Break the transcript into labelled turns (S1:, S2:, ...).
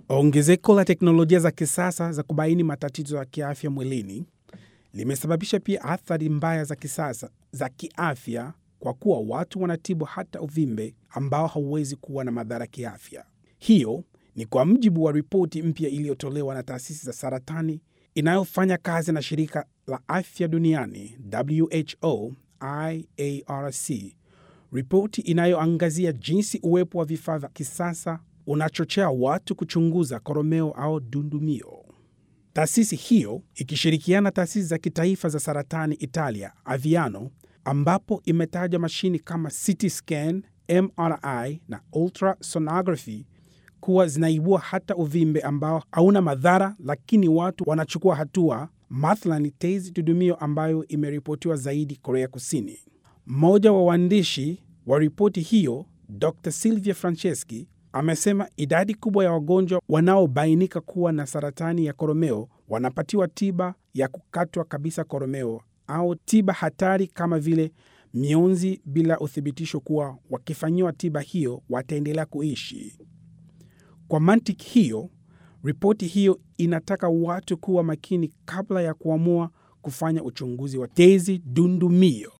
S1: Ongezeko la teknolojia za kisasa za kubaini matatizo ya kiafya mwilini limesababisha pia athari mbaya za kisasa za kiafya kwa kuwa watu wanatibu hata uvimbe ambao hauwezi kuwa na madhara kiafya. Hiyo ni kwa mujibu wa ripoti mpya iliyotolewa na taasisi za saratani inayofanya kazi na shirika la afya duniani WHO IARC, ripoti inayoangazia jinsi uwepo wa vifaa vya kisasa unachochea watu kuchunguza koromeo au dundumio. Taasisi hiyo ikishirikiana na taasisi za kitaifa za saratani Italia, Aviano, ambapo imetaja mashini kama CT scan, MRI na ultrasonography kuwa zinaibua hata uvimbe ambao hauna madhara, lakini watu wanachukua hatua, mathalani tezi dudumio ambayo imeripotiwa zaidi Korea Kusini. Mmoja wa waandishi wa ripoti hiyo, Dr Silvia Franceschi, amesema idadi kubwa ya wagonjwa wanaobainika kuwa na saratani ya koromeo wanapatiwa tiba ya kukatwa kabisa koromeo au tiba hatari kama vile mionzi, bila uthibitisho kuwa wakifanyiwa tiba hiyo wataendelea kuishi. Kwa mantiki hiyo, ripoti hiyo inataka watu kuwa makini kabla ya kuamua kufanya uchunguzi wa tezi dundumio.